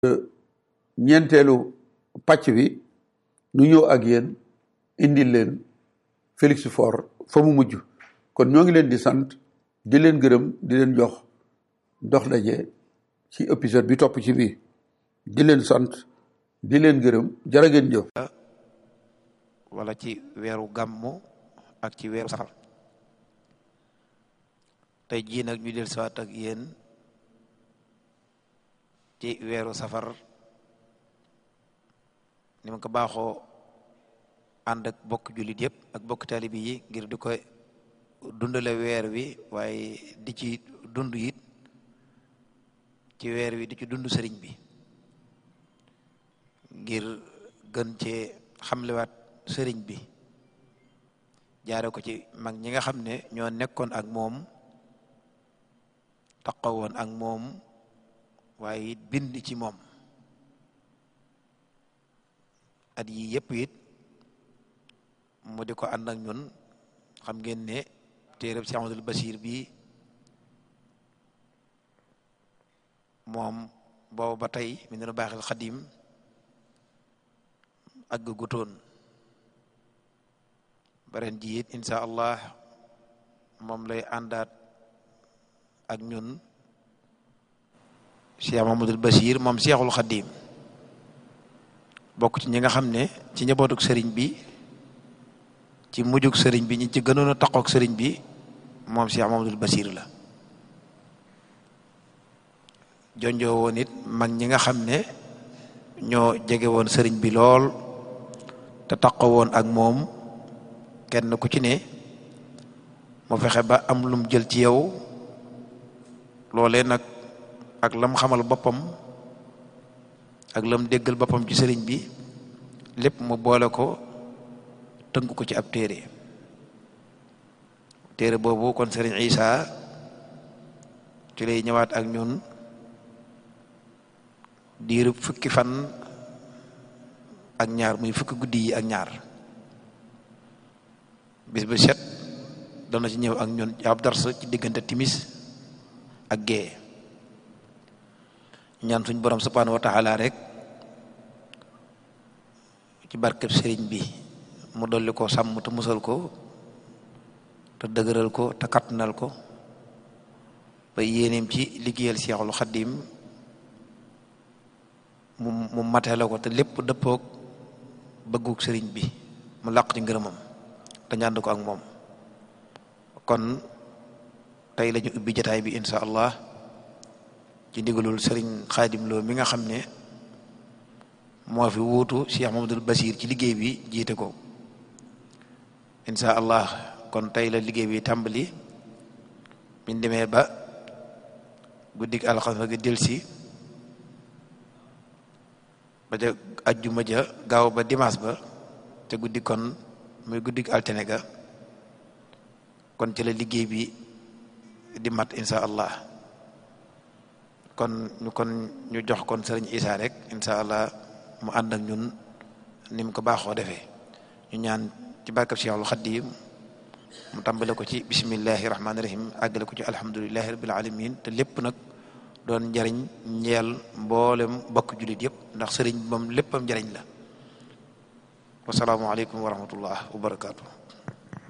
ñeenteelu pàcc bi nu ñëw ak yéen indil leen Félix Faure fa mu mujj kon ñoo ngi leen di sant di leen gërëm di leen jox dox daje ci épisode bi topp ci bii di leen sant di leen gërëm jërë ngeen jëf wala ci weeru gàmmu ak ci weeru safar tey jii nag ñu del siwaat ak yéen ci weeru safar ni ma ko baaxoo ànd ak bokk jullit yëpp ak bokk taalibi yi ngir di ko dundale weer wi waaye di ci dund it ci weer wi di ci dund sëriñ bi ngir gën cee xamlewaat sëriñ bi jaare ko ci mag ñi nga xam ne ñoo nekkoon ak moom taxawoon ak moom waaye it bind ci moom at yi yëpp it mu di ko ànd ak ñun xam ngeen ne téereb si Amadul Basiir bi moom boobu ba tey mi nenu baaxil xadim àgg gutoon baren ji it insha allah moom lay àndaat ak ñun Cheikh Mamadul Basiir moom Cheikhul Xadim bokk ci ñi nga xam ne ci njabootuk sëriñ bi ci mujjug sëriñ bi ñi ci gënoon a taqook sëriñ bi moom Cheikh Mamadul Basiir la jonjoo woon it mag ñi nga xam ne ñoo jege woon sëriñ bi lool te taqo woon ak moom kenn ku ci ne mu fexe ba am lum jël ci yow loolee nag ak lam xamal boppam ak lam déggal boppam ci sëriñ bi lépp mu boole ko tënk ko ci ab téere téere boobu kon sëriñ Isa ci lay ñëwaat ak ñun diiru fukki fan ak ñaar muy fukki guddi yi ak ñaar bis bu set dana ci ñëw ak ñun ab dars ci diggante timis ak gée ñaan suñ borom subhanahu wa taala rek ci barkeb sëriñ bi mu dolli ko sàmm te musal ko te dëgëral ko te kattanal ko ba yéeneem ci liggéeyal Seexul Xaddim mu mu matale ko te lépp dëppoog bëggug sëriñ bi mu làq ci ngërëmam te ñànd ko ak moom kon tey lañu ubbi jataay bi insha allah ci ndigalul sëriñ xaadim loo mi nga xam ne moo fi wuutu Cheikh Mamadul Basir ci liggéey bi jiite ko insha allah kon tey la liggéey bi tàmbali biñ demee ba guddig alxames ga delsi ba ca ajjuma ja gaaw ba dimanche ba te guddi kon muy guddig altine ga kon ci la liggéey bi di mat insha allah kon ñu kon ñu jox kon sëriñ Isa rek insha allah mu ànd ak ñun ni mu ko baaxoo defee ñu ñaan ci barkab Cheikhul Xadim mu tàmbale ko ci bismillahi rahmaani rahim àggale ko ci alhamdulillahi rabbil alamin te lépp nag doon njariñ ñeel mboolem bokk jullit yëpp ndax sëriñ moom léppam njariñ la wasalaamualeykum wa rahmatullah wa barakaatu